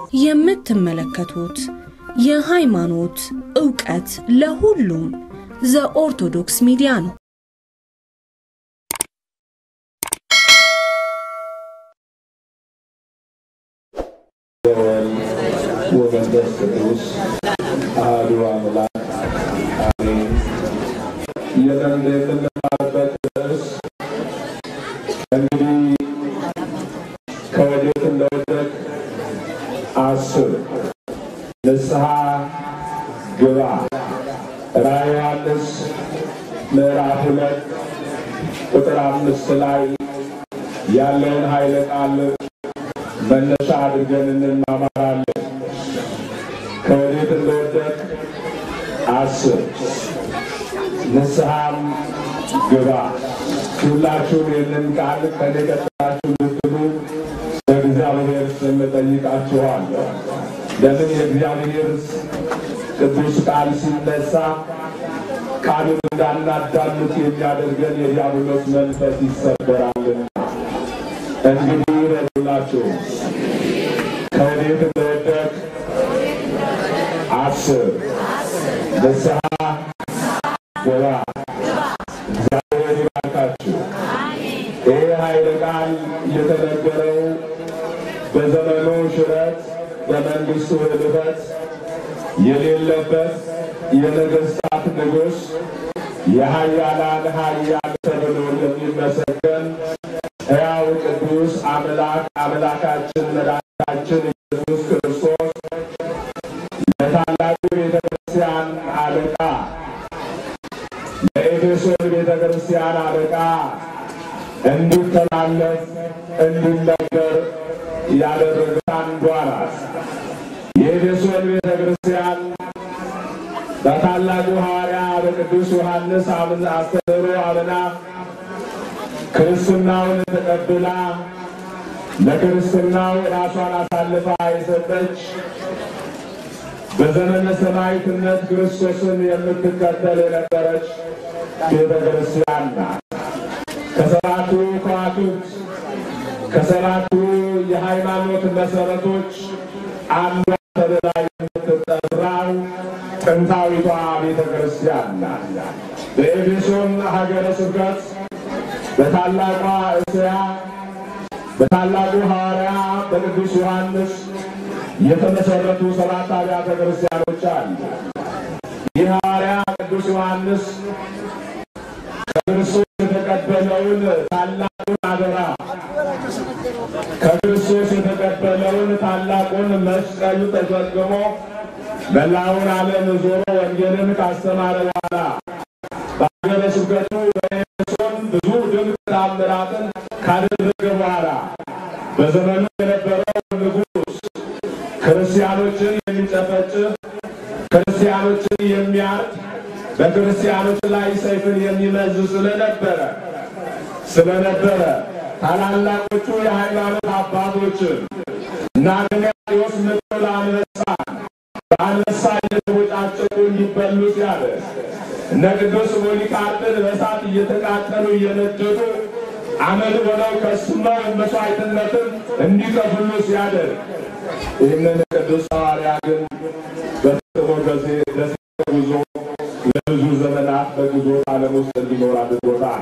የምትመለከቱት የሃይማኖት ዕውቀት ለሁሉም ዘኦርቶዶክስ ሚዲያ ነው። ወወልድ ወመንፈስ ቅዱስ አሐዱ አምላክ አሜን። የመንደ የምንማርበት ርዕስ እንግዲህ ከወዴት እንደወደቅ አስብ፣ ንስሐ ግባ። ራዕየ ዮሐንስ ምዕራፍ ሁለት ቁጥር አምስት ላይ ያለውን ኃይለ ቃል መነሻ አድርገን እንማማራለን። ከወዴት እንደወደቅ አስብ፣ ንስሐም ግባ። ሁላችሁም ይህንን ቃል ከኔ ቀጥላችሁ ልትሉ በእግዚአብሔር ስም እጠይቃችኋለሁ። ለምን የእግዚአብሔር ቅዱስ ቃል ሲነሳ ቃሉን እንዳናዳምጥ የሚያደርገን የዲያብሎስ መንፈስ ይሰበራልና እንግዲህ ረዱላችሁ ከወዴት እንደወደቅ አስብ፣ ንስሐ ግባ። እግዚአብሔር ይባርካችሁ። ይህ ኃይለ ቃል የተነገረው በዘመኑ ሽረት በመንግስቱ ህልፈት የሌለበት የነገስታት ንጉሥ የኃያላን ኃያል ተብሎ የሚመሰገን ሕያው ቅዱስ አምላክ አምላካችን መድኃኒታችን ኢየሱስ ክርስቶስ ለታላቁ ቤተ ክርስቲያን አለቃ ለኤፌሶን ቤተ ክርስቲያን አለቃ እንዲተላለፍ እንዲነገር ያደረገች አንዷ ናት። የኤፌሶን ቤተ ክርስቲያን በታላቁ ሐዋርያ በቅዱስ ዮሐንስ አስተምህሮ አምና ክርስትናውን ተቀብላ ለክርስትናው ራሷን አሳልፋ የሰጠች በዘመነ ሰማዕትነት ክርስቶስን የምትከተል የነበረች ቤተ ክርስቲያን ናት። ከሰባቱ ከዋክብት ከሰባቱ የሃይማኖት መሰረቶች አንዷ ተብላ የምትጠራው ጥንታዊቷ ቤተ ክርስቲያን ናት። በኤፌሶን ሀገረ ስብከት በታላቋ እስያ በታላቁ ሐዋርያ በቅዱስ ዮሐንስ የተመሰረቱ ሰባት አብያተ ክርስቲያኖች አሉ። ይህ ሐዋርያ ቅዱስ ዮሐንስ ከክርስቶስ የተቀበለውን ታላቁን አደራ ከክርስቶስ የተቀበለውን ታላቁን መስቀሉ ተሸክሞ መላውን ዓለም ዞሮ ወንጌልን ካስተማረ በኋላ በሀገረ ስብከቱ በኤፌሶን ብዙ ድንቅ ተአምራትን ካደረገ በኋላ በዘመኑ የነበረው ንጉሥ ክርስቲያኖችን የሚጨፈጭፍ ክርስቲያኖችን የሚያርድ በክርስቲያኖች ላይ ሰይፍን የሚመዝ ስለነበረ ስለነበረ ታላላቆቹ የሃይማኖት አባቶችን እና ገናዲዎስ ምሎ ለአንበሳ በአንበሳ እየተቦጫጨቁ እንዲበሉ ሲያደርግ እነ ቅዱስ ፖሊካርፕን በእሳት እየተቃጠሉ እየነደዱ አመድ ሆነው ከስመው መስዋዕትነትን እንዲከፍሉ ሲያደርግ ይህንን ቅዱስ ሐዋርያ ግን በፍጥሞ ደሴት ጉዞ ለብዙ ዘመናት በግዞት ዓለም ውስጥ እንዲኖር አድርጎታል።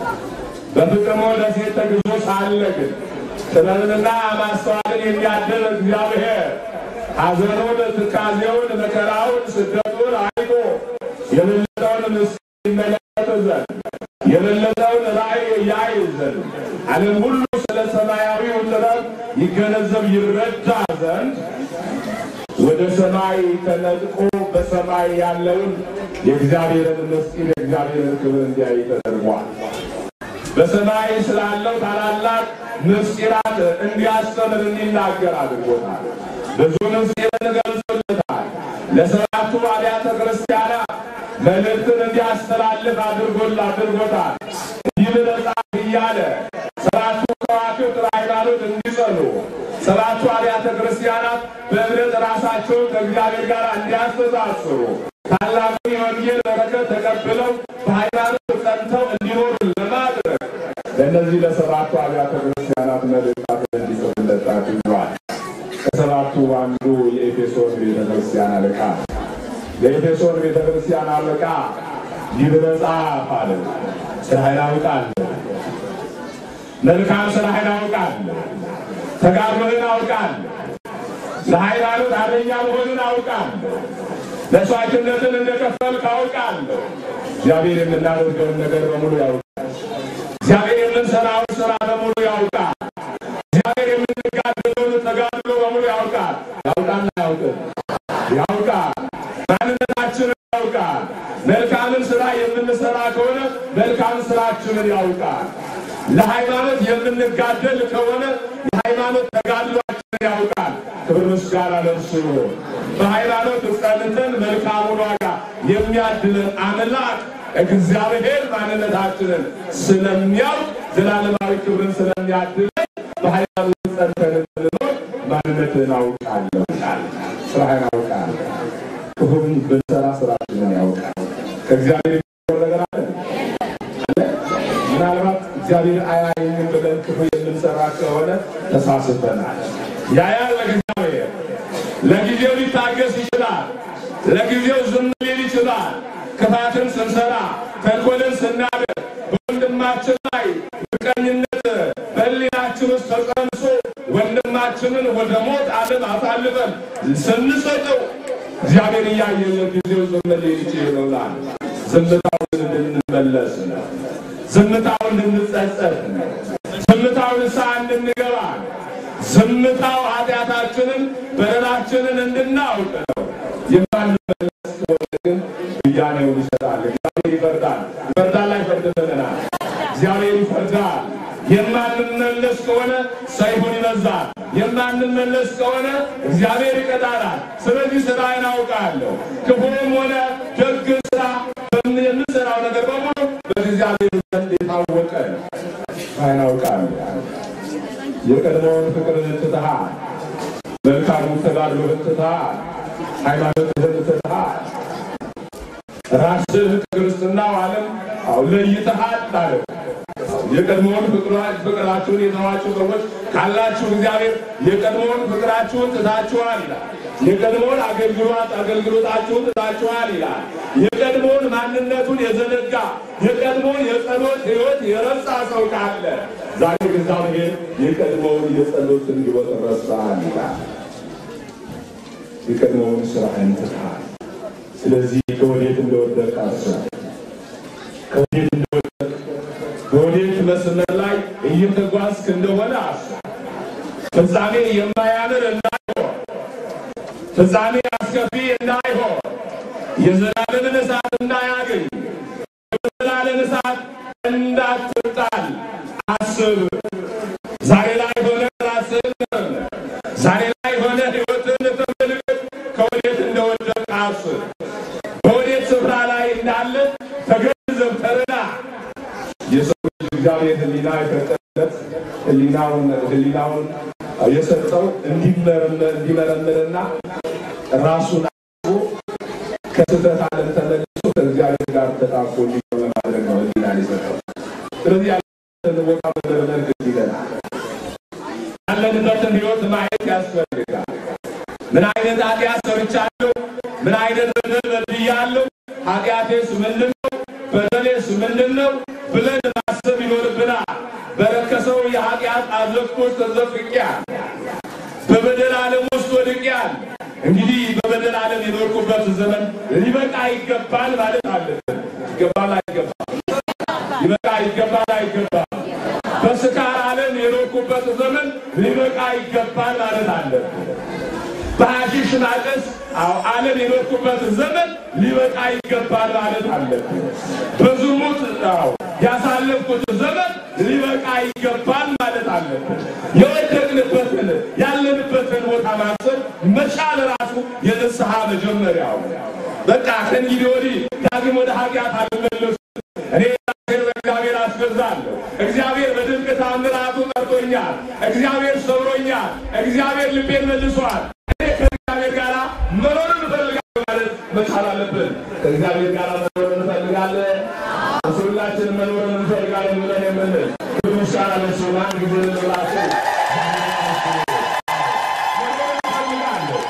በፍጥሞ ደሴት ተግዞ ሳለ ግን ጥበብንና ማስተዋልን የሚያድል እግዚአብሔር ሐዘኑን፣ ትካዜውን፣ መከራውን፣ ስደቱን አይቶ የበለጠውን ምስጢር ይመለከት ዘንድ የበለጠውን ራእይ ያይ ዘንድ ዓለም ሁሉ ስለ ሰማያዊው ጥበብ ይገነዘብ ይረዳ ዘንድ ወደ ሰማይ ተነጥቆ በሰማይ ያለውን የእግዚአብሔርን ምስጢር የእግዚአብሔርን ክብር እንዲያይ ተደርጓል። በሰማይ ስላለው ታላላቅ ምስጢራት እንዲያስተምር እንዲናገር አድርጎታል። ብዙ ምስጢርን ገልጾለታል። ለሰባቱ አብያተ ክርስቲያናት መልእክትን እንዲያስተላልፍ አድርጎል አድርጎታል። እንዲህ ብለህ ጻፍ እያለ ሰባቱ ከዋክብት ሃይማኖት እንዲጸኑ ሰባቱ አብያተ ክርስቲያናት በእምነት ራሳቸውን ከእግዚአብሔር ጋር እንዲያስተሳስሩ ታላቁ የወንጌል በረከት ተቀብለው በሃይማኖት ጸንተው እንዲኖሩ ለማድረግ ለእነዚህ ለሰባቱ አብያተ ክርስቲያናት መልእክታት እንዲጽፍለት አድርገዋል። ከሰባቱ አንዱ የኤፌሶን ቤተክርስቲያን አለቃ የኤፌሶን ቤተክርስቲያን አለቃ ይህ መጽሐፍ አለ ስራህን አውቃለሁ፣ መልካም ስራህን አውቃለሁ፣ ተጋድሎህን አውቃለሁ፣ ለሃይማኖት አርበኛ መሆንን አውቃለሁ፣ መስዋዕትነትን እንደከፈልክ አውቃለሁ። እግዚአብሔር የምናደርገውን ነገር በሙሉ ያውቃል። እግዚአብሔር የምንሰራውን ስራ በሙሉ ያውቃል። እግዚአብሔር የምንጋድለውን ተጋድሎ በሙሉ ያውቃል። ያውቃል አያውቅም? ያውቃል። ማንነታችንን ያውቃል። መልካምን ስራ የምንሰራ ከሆነ መልካም ስራችንን ያውቃል። ለሃይማኖት የምንጋደል ከሆነ የሃይማኖት ተጋድሏችንን ያውቃል። ክብር ምስጋና ለእርሱ ይሁን። በሃይማኖት ጸንተን መልካሙን ዋጋ የሚያድለን አምላክ እግዚአብሔር ማንነታችንን ስለሚያውቅ ዘላለማዊ ክብርን ስለሚያድለን በሃይማኖት ጸንተን እንድንኖር ማንነትን አውቃለሁ ይላል። ስራህን አውቃለሁ። ክፉን ብንሰራ ስራችንን ያውቃል። ከእግዚአብሔር የሚሆን ነገር አለ አለ። ምናልባት እግዚአብሔር አያየኝም ብለን ክፉ የምንሰራ ከሆነ ተሳስተናል። ያያል ለእግዚአብሔር ለጊዜው ሊታገስ ይችላል። ለጊዜው ዝም ሊል ይችላል። ክፋትን ስንሰራ ተንኮልን ስናደርግ በወንድማችን ላይ ምቀኝነት በሕሊናችን ውስጥ ተጸንሶ ወንድማችንን ወደ ሞት ዓለም አሳልፈን ስንሰጠው እግዚአብሔር እያየ ለጊዜው ዝም ሊል ይችላል። ዝምታውን እንድንመለስ ነው። ዝምታው እንድንጸጸት ነው። ዝምታው ንስሐ እንድንገባ ነው። ዝምታው ኃጢአታችንን በደላችንን እንድናውቅ ነው። የማንመለስ ከሆነ ግን ብያኔውን ይሰጣል። እግዚአብሔር ይፈርዳል። ይፈርዳል አይፈርድልናል። እግዚአብሔር ይፈርዳል። የማንመለስ ከሆነ ሰይፉን ይመዛል። የማንመለስ ከሆነ እግዚአብሔር ይቀጣናል። ስለዚህ ስራዬን አውቃለሁ። ክፉም ሆነ ደግ ስራ የምንሰራው ነገር በሙሉ በእግዚአብሔር ዘንድ የታወቀ ነው። ስራዬን አውቃለሁ። የቀድሞውን ፍቅርን ትተሃል። መልካሙን ተጋድሎህን ትተሃል። ሃይማኖትህን ትተሃል። ራስህ ከክርስትናው ዓለም አው ለይተሃል አለ። የቀድሞውን ፍቅራችሁን የተዋችሁ ሰዎች ካላችሁ እግዚአብሔር የቀድሞውን ፍቅራችሁን ትታችኋል ይላል። የቀድሞውን አገልግሎት አገልግሎታችሁን ትታችኋል ይላል። የቀድሞውን ማንነቱን የዘነጋ የቀድሞውን የጸሎት ሕይወት የረሳ ሰው ካለ ዛሬ እግዚአብሔር የቀድሞውን የጸሎትን ሕይወት ረሳል ይላል። የቀድሞውን ስራህን ትተሃል። ስለዚህ ከወዴት እንደወደቅ አስብ። ከወዴት እንደወደቅ በወዴት መስመር ላይ እየተጓዝክ እንደሆነ አስብ። ፍጻሜ የማያምር እንዳይሆን፣ ፍጻሜ አስከፊ እንዳይሆን፣ የዘላለምን እሳት እንዳያገኝ፣ የዘላለም እሳት እንዳትጣል አስብ። ዛሬ ላይ ሆነ ራስህን መርምር። ዛሬ ላይ ሆነ ሕይወትን ተመልከት። ከወዴት እንደወደቅ አስብ። በወዴት ስፍራ ላይ እንዳለ ተገንዘብ፣ ተረዳ። የሰው ልጅ እግዚአብሔር ሕሊና የፈጠረለት ሕሊናውን ሕሊናውን የሰጠው እንዲመረምርና ራሱን አስቦ ከስህተት ዓለም ተመልሶ ከእግዚአብሔር ጋር ተጣብቆ እንዲኖር ለማድረግ ነው ሕሊናን የሰጠው። ስለዚህ ያለንበትን ቦታ መመርመር ግድ ይለናል። ያለንበትን ሕይወት ማየት ያስፈልጋል። ምን አይነት ኃጢአት ሰርቻለሁ? ምን አይነት በደል በድያለሁ? ኃጢአቴስ ምንድን ነው? በደሌስ ምንድን ነው ብለን ማሰብ ይኖርብናል። በረከሰው የኃጢአት አዘቅት ውስጥ ተዘፍቄያለሁ። በበደል ዓለም ውስጥ ወድቄያለሁ። እንግዲህ በበደል ዓለም የኖርኩበት ዘመን ሊበቃ ይገባል ማለት አለብን። ይገባል አይገባም? ሊበቃ ይገባል አይገባም? በስካር ዓለም የኖርኩበት ዘመን ሊበቃ ይገባል ማለት አለብን። በሐሺሽ ማጨስ ዓለም የኖርኩበት ዘመን ሊበቃ ይገባል ማለት አለብን። በዝሙት አዎ ያሳለፍኩት ዘመን ሊበቃ ይገባል ማለት አለብን። የወደቅንበትን ያለንበትን ቦታ ማሰብ መቻል ራሱ የንስሐ መጀመሪያው። በቃ ከእንግዲህ ወዲህ ዳግም ወደ ኃጢአት አልመለስም። እኔ ራሴን በእግዚአብሔር አስገዛለሁ። እግዚአብሔር በድንቅ ታምራቱ ጠርቶኛል። እግዚአብሔር ሰብሮኛል። እግዚአብሔር ልቤን መልሷል። እኔ ከእግዚአብሔር ጋር መኖር እንፈልጋለን ማለት መቻል አለብን። ከእግዚአብሔር ጋር መኖር እንፈልጋለን። ሁላችን መኖር እንፈልጋለን ብለን የምንል ምስጋና ለእሱ አንድ ጊዜ ልንላቸው መኖር እንፈልጋለን።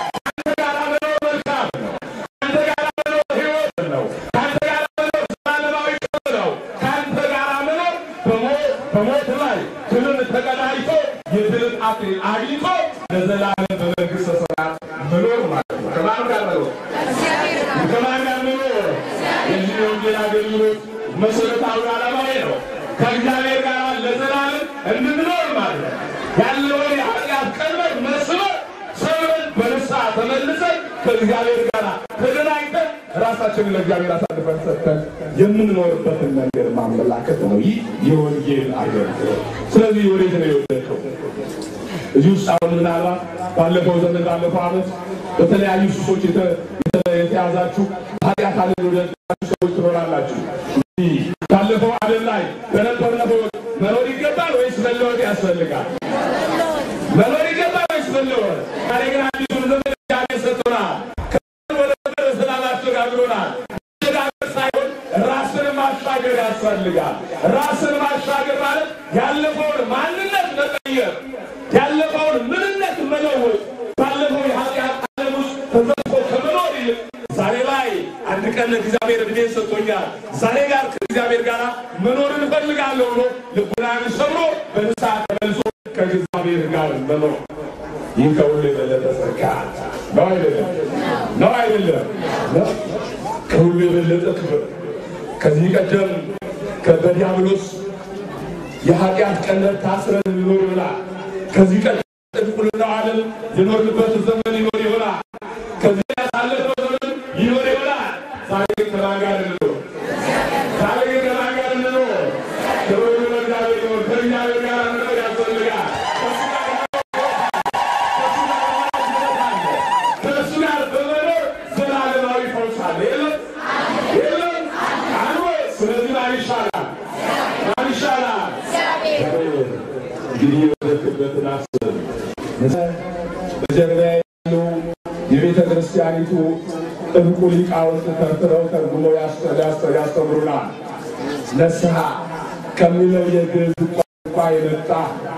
የድል አክሊል አግኝቶ ለዘላለም በመንግሥተ ሰማያት መኖር ማለት ነው። ከማን ጋር መኖር? ከማን ጋር መኖር? የዚህ የወንጌል አገልግሎት መሰረታዊ ዓላማ ነው። ከእግዚአብሔር ጋር ለዘላለም እንድንኖር ማለት ነው። ያለውን የኃጢአት ቀንበር መስበር ሰብረን በንስሐ ተመልሰን ከእግዚአብሔር ጋር ተገናኝተን ራሳችንን ለእግዚአብሔር አሳልፈን ሰጥተን የምንኖርበትን መንገድ ማመላከት ነው። ይህ የወንጌል አገልግሎት። ስለዚህ ወዴት ነው የወደቀው? እዚህ ውስጥ አሁን ምናልባት ባለፈው ዘመን ባለፈው ዓመት በተለያዩ ሱሶች የተ- የተ- የተያዛችሁ ኃጢአት አለ ወደዳችሁ ሰዎች ትኖራላችሁ። እንግዲህ ባለፈው ዓለም ላይ በነበርነው መኖር ይገባል ወይስ መለወጥ ያስፈልጋል? መኖር ይገባል ወይስ መለወጥ? ዛሬ ግን አዲሱን ዘመን እግዚአብሔር ሰጥቶናል። ከዘመን ወደ ዘመን ሰላም አሸጋግሮናል። መሸጋገር ሳይሆን ራስን ማሻገር ያስፈልጋል። ራስን ማሻገር ማለት ያለፈውን ማንነት መቀየር፣ ያለፈውን ምንነት መለወጥ፣ ባለፈው የኃጢአት ዓለም ውስጥ ተዘፍቆ ከመኖር ይልቅ ዛሬ ላይ አንድ ቀን እግዚአብሔር እድሜ ሰጥቶኛል፣ ዛሬ ጋር ከእግዚአብሔር ጋር መኖር እንፈልጋለሁ ብሎ ልቡናን ሰብሮ በንስሐ ተመልሶ ከእግዚአብሔር ጋር መኖር ይህ ከሁሉ የበለጠ ጸጋ ነው አይደለም? ነው አይደለም? ነው። ከሁሉ የበለጠ ክብር ከዚህ ቀደም በዲያብሎስ የኃጢአት ቀንበር ታስረን እንኖር ይሆናል። ከዚህ ቀደም ጥንቁልናው ዓለም የኖርንበት ዘመን ይኖር ይሆናል። ከዚህ ያሳለፈው ዘመን ይኖር ይሆናል። ዛሬ ግን ከማን ጋር እንኖር? ዛሬ ግን ከማን ጋር እንኖር? ክብር ለእግዚአብሔር ይሁን። ከእግዚአብሔር ጋር መኖር ያስፈልጋል። ከእሱ ጋር በመኖር ዘላለማዊ ፈውስ አለ። የለም የለም አሉ። ስለዚህ ማን ይሻላል? ማን ይሻላል? እንግዲህ የወደቅበትን አስብ። በጀርባ ያሉ የቤተ ክርስቲያኒቱ ጥንቁ ሊቃውንት ተርትረው ተርጉመው ያስ- ያስ- ያስተምሩናል። ንስሐ ከሚለው የግዕዝ ቋንቋ የመጣ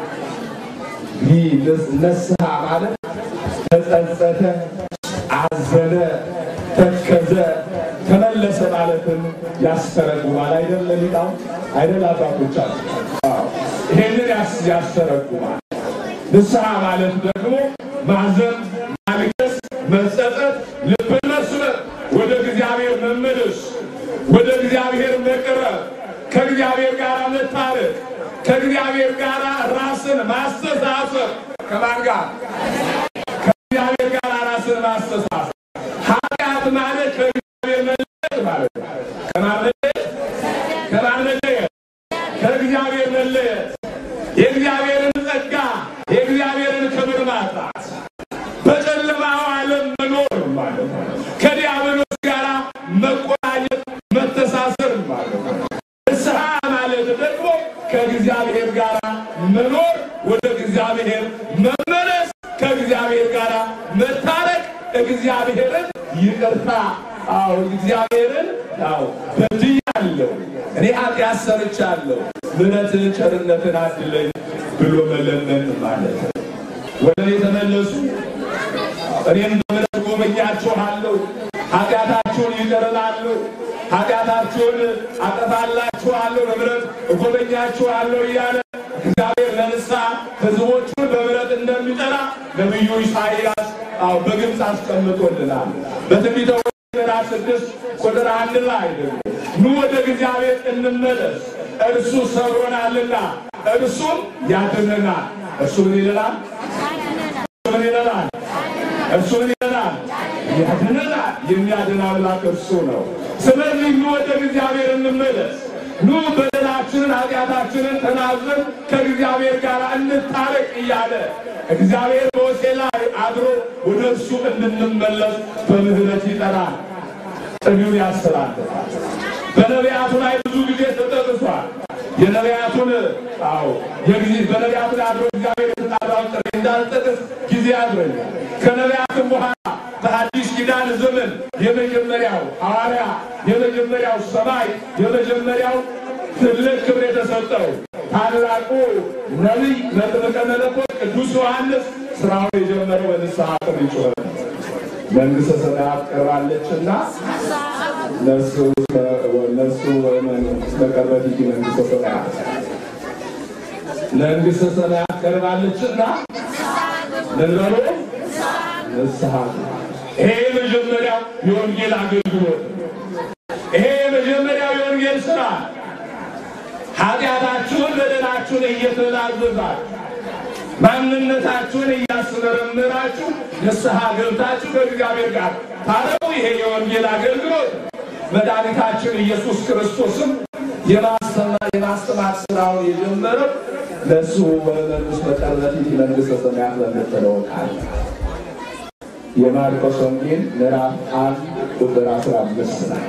ይህ ንስሐ ማለት ተጸጸተ፣ አዘነ፣ ተከዘ፣ ተመለሰ ማለትን ያስተረጉማል። አይደል ሊቃውንት አይደል አባቶቻችን? አዎ፣ ይሄንን ያስ- ያስተረጉማል። ንስሐ ማለት ደግሞ ማዘን፣ ማልቀስ፣ መጸጸት፣ ልብን መስበር፣ ወደ እግዚአብሔር መመለስ፣ ወደ እግዚአብሔር መቅረብ፣ ከእግዚአብሔር ጋር መታረቅ፣ ከእግዚአብሔር ጋር ራስን ማስተሳሰብ ከማን ጋር ከእግዚአብሔር ጋር ራስን ማስተሳሰብ። ኃጢአት ማለት ከእግዚአብሔር መለየት ማለት ነው። ከማን መለየት? ከማን መለየት? ከእግዚአብሔር መለየት፣ የእግዚአብሔርን ጸጋ፣ የእግዚአብሔርን ክብር ማጣት፣ በጨለማው ዓለም መኖር ማለት ነው። ከዲያብሎስ ጋር መቆራኘት፣ መተሳሰር ማለት ነው። ንስሐ ማለት ደግሞ ከእግዚአብሔር ጋር መኖር፣ ወደ እግዚአብሔር መመለስ፣ ከእግዚአብሔር ጋር መታረቅ፣ እግዚአብሔርን ይቅርታ አዎ እግዚአብሔርን አዎ በድያለሁ፣ እኔ ኃጢአት ሰርቻለሁ፣ ምሕረትን ቸርነትን አድለኝ ብሎ መለመን ማለት ነው። ወደ እኔ ተመለሱ፣ እኔም በምሕረት ጎበኛችኋለሁ፣ ኃጢአታችሁን ይቅር እላለሁ፣ ኃጢአታችሁን አጠፋላችኋለሁ፣ በምሕረት እጎበኛችኋለሁ እያለ እግዚአብሔር ለንስሐ ሕዝቦቹን በምሕረት እንደሚጠራ ነቢዩ ኢሳይያስ አዎ በግልጽ አስቀምጦልናል። በትንቢተ ምዕራፍ ስድስት ቁጥር አንድ ላይ ደግሞ ኑ ወደ እግዚአብሔር እንመለስ እርሱ ሰብሮናልና እርሱም ያድነናል። እርሱ ምን ይለናል? እርሱ ምን ይለናል? እርሱ ምን ይለናል? ያድነናል። የሚያድን አምላክ እርሱ ነው። ስለዚህ ኑ ወደ እግዚአብሔር እንመለስ። ኑ በደላችንን ኃጢአታችንን ተናዘን ከእግዚአብሔር ጋር እንታረቅ እያለ እግዚአብሔር በወሴ ላይ አድሮ ወደ እርሱ እንድንመለስ በምህረት ይጠራል። ጥሪውን ያስተላልፋል። በነቢያቱ ላይ ብዙ ጊዜ ተጠቅሷል። የነቢያቱን አዎ የጊዜ በነቢያቱ ላይ አድሮ እግዚአብሔር የተጣራውን ጥሪ እንዳልጠቅስ ጊዜ ያድረኛል። ከነቢያትም በኋላ በአዲስ ኪዳን ዘመን የመጀመሪያው ሐዋርያ፣ የመጀመሪያው ሰማይ፣ የመጀመሪያው ትልቅ ክብር የተሰጠው ታላቁ ነቢይ መጥምቀ መለኮት ቅዱስ ዮሐንስ ስራውን የጀመረው በንስሐ ጥሪ ጩኸት ነው። መንግሥተ ሰማያት ቀርባለችና ነሱ ነሱ ስለቀረበት ይህ መንግሥተ ሰማያት መንግሥተ ሰማያት ቀርባለችና ምን በሉ ንስሐ ይሄ የመጀመሪያው የወንጌል አገልግሎት ይሄ የመጀመሪያው የወንጌል ስራ ኃጢአታችሁን በደላችሁን እየተናዘዛችሁ ማንነታችሁን እያስመረመራችሁ ንስሐ ገብታችሁ ከእግዚአብሔር ጋር ታረቁ። ይሄ የወንጌል አገልግሎት መድኃኒታችን ኢየሱስ ክርስቶስም የማስተማር ስራውን የጀመረው ለእሱ በመንግሥት መቀረት መንግሥተ ሰማያት በምትለው ቃል የማርቆስ ወንጌል ምዕራፍ አንድ ቁጥር አስራ አምስት ላይ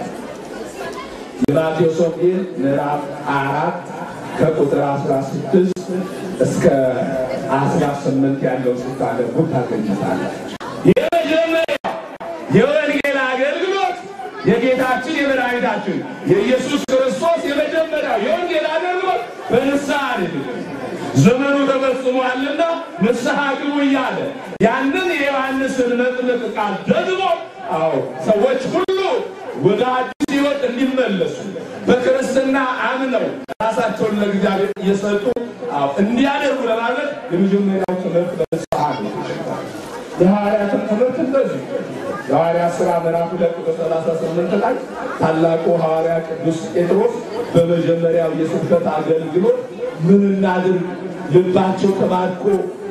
የማቴዎስ ወንጌል ምዕራፍ አራት ከቁጥር አስራ ስድስት እስከ አስራ ስምንት ያለው ስታነቡ ታገኙታላችሁ። የመጀመሪያው የወንጌል አገልግሎት የጌታችን የመድኃኒታችን የኢየሱስ ክርስቶስ የመጀመሪያው የወንጌል አገልግሎት በንስሐ አይደለም። ዘመኑ ተፈጽሟልና ንስሐ ግቡ እያለ ያንን የዮሐንስን መጥምቅ ቃል ደግሞ አዎ ሰዎች ሁሉ ወደ አዲስ ሕይወት እንዲመለሱ በክርስትና አምነው ራሳቸውን ለእግዚአብሔር እየሰጡ አዎ እንዲያደርጉ ለማለት የመጀመሪያው ትምህርት በንስሐ ነው። የሐዋርያትን ትምህርት እንደዚህ የሐዋርያት ሥራ ምዕራፍ ሁለት ቁጥር ሰላሳ ስምንት ላይ ታላቁ ሐዋርያ ቅዱስ ጴጥሮስ በመጀመሪያው የስብከት አገልግሎት ምን እናድርግ ልባቸው ተማርኮ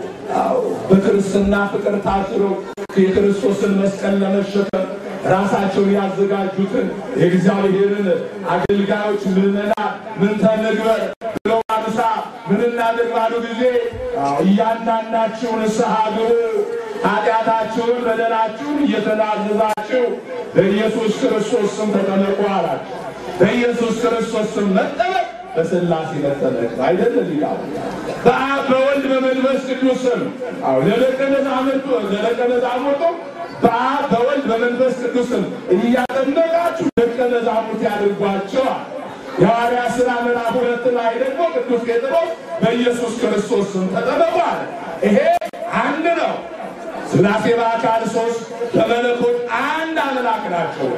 በክርስትና ፍቅር ታስረው የክርስቶስን መስቀል ለመሸከም ራሳቸውን ያዘጋጁትን የእግዚአብሔርን አገልጋዮች ምዕመናን ምን ተንግበር ብለው አምሳ ምን እናድርግ ባሉ ጊዜ እያንዳንዳችሁ ንስሐ ግቡ፣ ኃጢአታችሁን በደላችሁን እየተናዘዛችሁ በኢየሱስ ክርስቶስ ስም ተጠመቁ አላቸው። በኢየሱስ ክርስቶስ ስም መጠመቅ በሥላሴ መጠመቅ አይደለም ይላል። በአብ በወልድ በመንፈስ ቅዱስ ስም አዎ ለደቀ መዛሙርቱ ለደቀ መዛሙርቱ በአብ በወልድ በመንፈስ ቅዱስ ስም እያጠመቃችሁ ደቀ መዛሙርት ያድርጓቸዋል። የሐዋርያት ሥራ ምዕራፍ ሁለት ላይ ደግሞ ቅዱስ ጴጥሮስ በኢየሱስ ክርስቶስ ስም ተጠመቋል። ይሄ አንድ ነው። ሥላሴ በአካል ሦስት በመለኮት አንድ አምላክ ናቸው።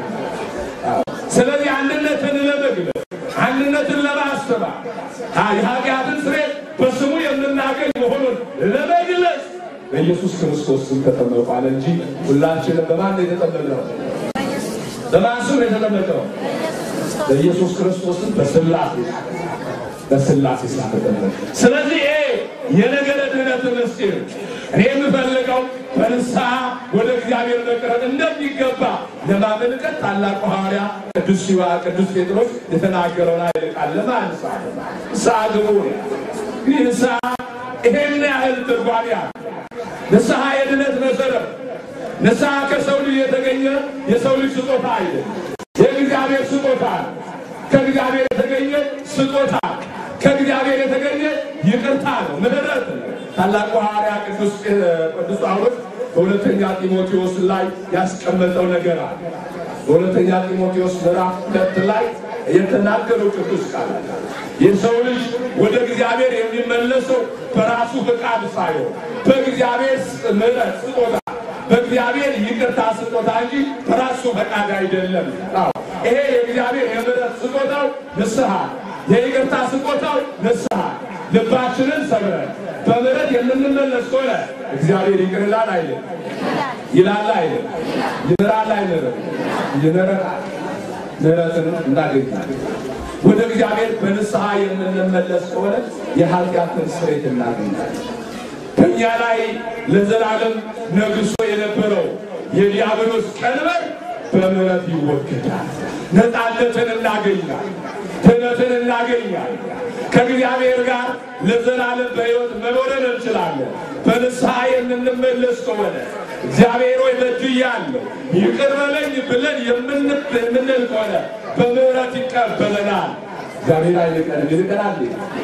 ስለዚህ አንድነትን ለመግለጽ አንድነትን ለማስተማር የኃጢአትን ስርየት በስሙ የምናገኝ መሆኑን ለመግለጽ በኢየሱስ ክርስቶስ ስም ተጠመቋል እንጂ ሁላችንም በማን ነው የተጠመቅነው? በማን ስም ነው የተጠመቅነው? በኢየሱስ ክርስቶስም በሥላሴ በሥላሴ ስም ተጠመቅ። ስለዚህ ይሄ የነገረ ድኅነት ምስጢር እኔ የምፈልገው በንስሐ ወደ እግዚአብሔር መቅረብ እንደሚገባ ለማመልከት ታላቁ ሐዋርያ ቅዱስ ሲዋ ቅዱስ ጴጥሮስ የተናገረውን ኃይለ ቃል ለማንሳት ንስሐ ግቡ። እንግዲህ ንስሐ ይሄን ያህል ትርጓሜ አለ። ንስሐ የድነት መሰረት፣ ንስሐ ከሰው ልጅ የተገኘ የሰው ልጅ ስጦታ አይደለም፣ የእግዚአብሔር ስጦታ ከእግዚአብሔር የተገኘ ስጦታ ከእግዚአብሔር የተገኘ ይቅርታ ነው፣ ምሕረት ነው። ታላቁ ሐዋርያ ቅዱስ ቅዱስ ጳውሎስ በሁለተኛ ጢሞቴዎስ ላይ ያስቀመጠው ነገር አለ። በሁለተኛ ጢሞቴዎስ ምዕራፍ ሁለት ላይ የተናገረው ቅዱስ ቃል የሰው ልጅ ወደ እግዚአብሔር የሚመለሰው በራሱ ፈቃድ ሳይሆን በእግዚአብሔር ምሕረት ስጦታ በእግዚአብሔር ይቅርታ ስጦታ እንጂ በራሱ ፈቃድ አይደለም። አዎ ይሄ የእግዚአብሔር የምሕረት ስጦታው ንስሐ፣ የይቅርታ ስጦታው ንስሐ ልባችንን ሰብረን በምሕረት የምንመለስ ከሆነ እግዚአብሔር ይቅር ይላል አይልም? ይላል አይልም? ይምራል አይምርም? ይምረናል። ምሕረትን እናገኛለን። ወደ እግዚአብሔር በንስሐ የምንመለስ ከሆነ የኃጢአትን ስርየት እናገኛለን። በእኛ ላይ ለዘላለም ነግሶ የነበረው የዲያብሎስ ቀንበር በምሕረት ይወገዳል። ነፃነትን እናገኛል። ድነትን እናገኛል። ከእግዚአብሔር ጋር ለዘላለም በሕይወት መኖርን እንችላለን። በንስሐ የምንመለስ ከሆነ እግዚአብሔር ሆይ በድያለሁ ይቅር በለኝ ብለን የምንል ከሆነ በምሕረት ይቀበለናል። እግዚአብሔር አይንቀንም። ይንቀናል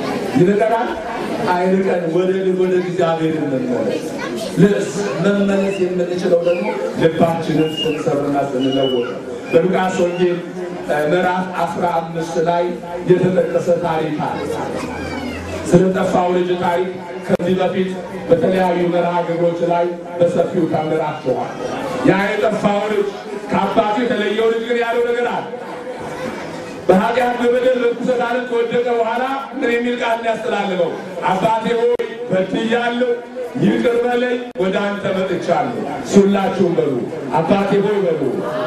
ይንቀናል አይንቀን። ወደ ወደ እግዚአብሔር እንመለስ። ልስ መመለስ የምንችለው ደግሞ ልባችንን ስንሰብርና ስንለወጥ በሉቃስ ወንጌል ምዕራፍ አስራ አምስት ላይ የተጠቀሰ ታሪክ አለ። ስለጠፋው ልጅ ታሪክ ከዚህ በፊት በተለያዩ መርሃ ግብሮች ላይ በሰፊው ተምራችኋል። ያ የጠፋው ልጅ ከአባቱ የተለየው ልጅ ግን ያለው ነገር አለ። በኃጢአት በበደል በርኩሰት ዓለም ከወደቀ በኋላ ምን የሚል ቃል ያስተላልፈው? አባቴ ሆይ በድያለሁ፣ ይቅር በለኝ፣ ወደ አንተ መጥቻለሁ። ሁላችሁም በሉ አባቴ ሆይ በሉ።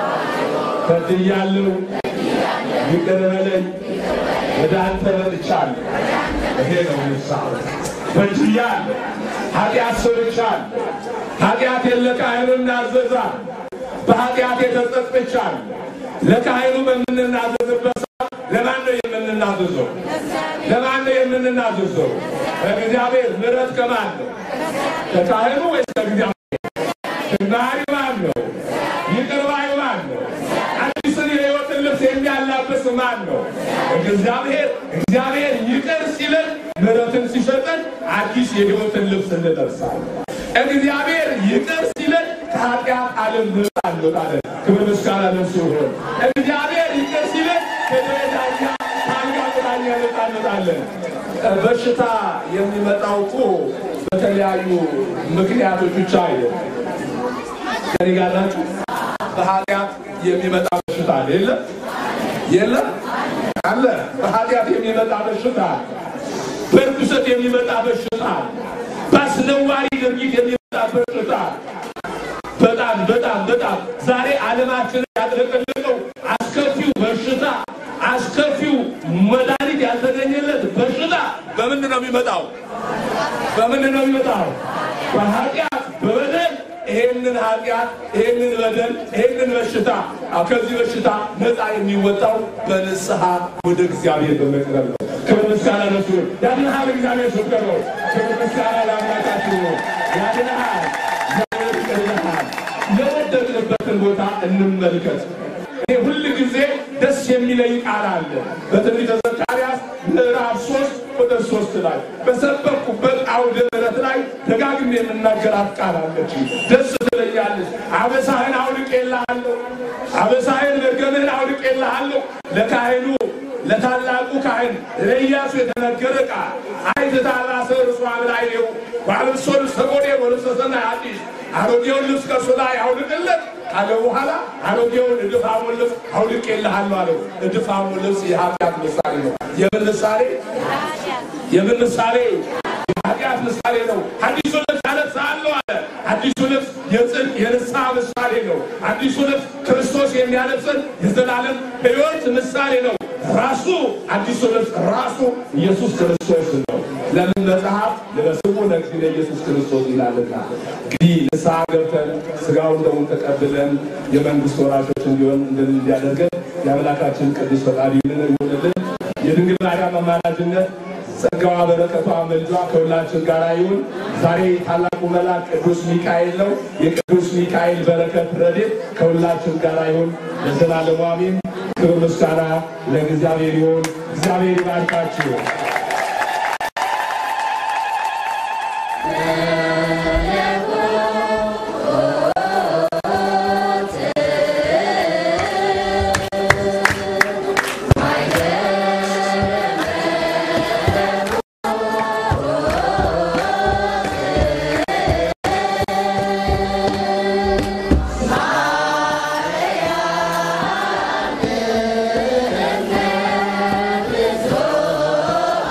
በድያለሁ፣ ይቅር በለኝ፣ ወደ አንተ መጥቻለሁ። ይሄ ነው ንስሐ። በድያለሁ፣ ኃጢአት ሰርቻለሁ፣ ኃጢአቴን ለካህኑ እናዘዛል። በኃጢአት የተጸጽቻለሁ። ለካህኑ በምንናዘዝበት ሰዓት ለማን ነው የምንናዘዘው? ለማን ነው የምንናዘዘው? ከእግዚአብሔር ምሕረት ከማን ነው? ከካህኑ ወይስ ከእግዚአብሔር? መሐሪ ማን ነው? ይቅር ባይ ማን ነው? አዲስን የሕይወትን ልብስ የሚያላብስ ማን ነው? እግዚአብሔር። እግዚአብሔር ይቅር ሲለን ምሕረትን ሲሰጠን አዲስ የሕይወትን ልብስ እንለብሳለን። እግዚአብሔር ይቅር ሲለን ከኃጢአት ዓለም ነፃ እንወጣለን። ክብር ምስጋና ለእሱ ይሁን። እግዚአብሔር ይቅር ሲለን ከደረጃኛ ከአልጋ ቁራኛ ነፃ እንወጣለን። በሽታ የሚመጣው እኮ በተለያዩ ምክንያቶች ብቻ አይደለም። ከኔ ጋር ናችሁ? በኃጢአት የሚመጣ በሽታ አለ የለም? የለም አለ። በኃጢአት የሚመጣ በሽታ፣ በርኩሰት የሚመጣ በሽታ፣ በአስነዋሪ ድርጊት የሚመጣ በሽታ በጣም በጣም በጣም ዛሬ ዓለማችንን ያጥለቀለቀው አስከፊው በሽታ አስከፊው መድኃኒት ያልተገኘለት በሽታ በምንድን ነው የሚመጣው? በምንድን ነው የሚመጣው? በኃጢአት በበደል ይሄንን ኃጢአት ይሄንን በደል ይሄንን በሽታ ከዚህ በሽታ ነፃ የሚወጣው በንስሐ ወደ እግዚአብሔር በመቅረብ ነው። ክብር ምስጋና ለእሱ ይሁን። ያድንሃል እግዚአብሔር ፍቅር ነው። ክብር ምስጋና ለአምላካችን ነው። ያድንሃል እግዚአብሔር ፍቅር ይልሃል። የወደቅንበትን ቦታ እንመልከት። እኔ ሁል ጊዜ ደስ የሚለኝ ቃል አለ በትንቢተ ዘካርያስ ምዕራፍ ሶስት ቁጥር ሶስት ላይ በሰበኩበት አውደ ምሕረት ላይ ደጋግሜ የምናገራት ቃል አለች። ደስ ትለኛለች። አበሳህን አውልቄልሃለሁ፣ አበሳህን መርገምህን አውልቄልሃለሁ። ለካህኑ ለታላቁ ካህን ለኢያሱ የተነገረ ቃል አይትታላሰ እርሷ ብላይኔው ዋልብሶ ልብሰ ጎዴ ወልብሰ ሰናይ አዲስ አሮጌውን ልብስ ከእሱ ላይ አውልቅለት ካለ በኋላ አሮጌውን እድፋሙን ልብስ አውልቄልሃለሁ አለው። እድፋሙ ልብስ የኃጢአት ምሳሌ ነው። የምን ምሳሌ? የምን ምሳሌ? የኃጢአት ምሳሌ ነው። አዲሱ ልብስ አለብስሃለሁ አለ። አዲሱ ልብስ የጽድቅ የንስሐ ምሳሌ ነው። አዲሱ ልብስ ክርስቶስ የሚያለብሰን የዘላለም ሕይወት ምሳሌ ነው። ራሱ አዲሱ ልብስ ራሱ ኢየሱስ ክርስቶስ ነው። ለምን መጽሐፍ ልበስቡ ለእግዚእነ ኢየሱስ ክርስቶስ ይላልና። እንግዲህ ንስሐ ገብተን ስጋውን ደሙን ተቀብለን የመንግስት ወራሾች እንዲሆን እንዲያደርገን የአምላካችን ቅዱስ ፈቃድ ይሁንልን። የድንግል ማርያም አማላጅነት ጸጋዋ በረከቷ መልጇ ከሁላችን ጋር ይሁን። ዛሬ ታላቁ መልአክ ቅዱስ ሚካኤል ነው። የቅዱስ ሚካኤል በረከት ረድኤት ከሁላችን ጋር ይሁን ለዘላለሙ አሜን። ክብር ምስጋና ለእግዚአብሔር ይሁን። እግዚአብሔር ይባርካችሁ። ያ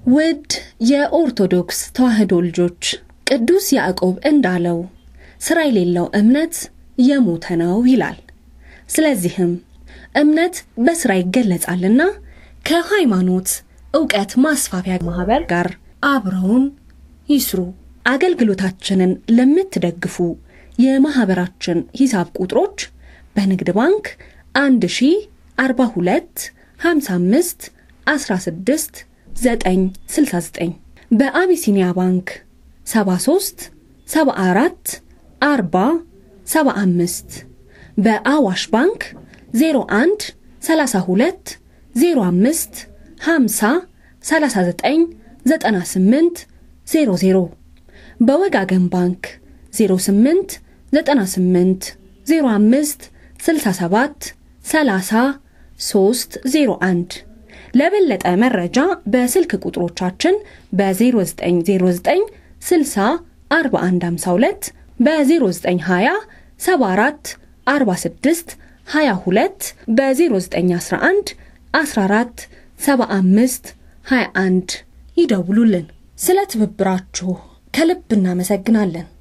ውድ የኦርቶዶክስ ተዋሕዶ ልጆች ቅዱስ ያዕቆብ እንዳለው ሥራ የሌለው እምነት የሞተ ነው ይላል። ስለዚህም እምነት በሥራ ይገለጻልና ከሃይማኖት ዕውቀት ማስፋፊያ ማኅበር ጋር አብረውን ይስሩ። አገልግሎታችንን ለምትደግፉ የማኅበራችን ሂሳብ ቁጥሮች በንግድ ባንክ 1042 55 16 969 በአቢሲኒያ ባንክ 73 74 40 75 በአዋሽ ባንክ 01 32 05 50 39 98 00 በወጋገን ባንክ 08 98 05 67 30 301 ለበለጠ መረጃ በስልክ ቁጥሮቻችን በ0909 60 4152 በ0920 74 46 22 በ0911 14 75 21 ይደውሉልን። ስለ ትብብራችሁ ከልብ እናመሰግናለን።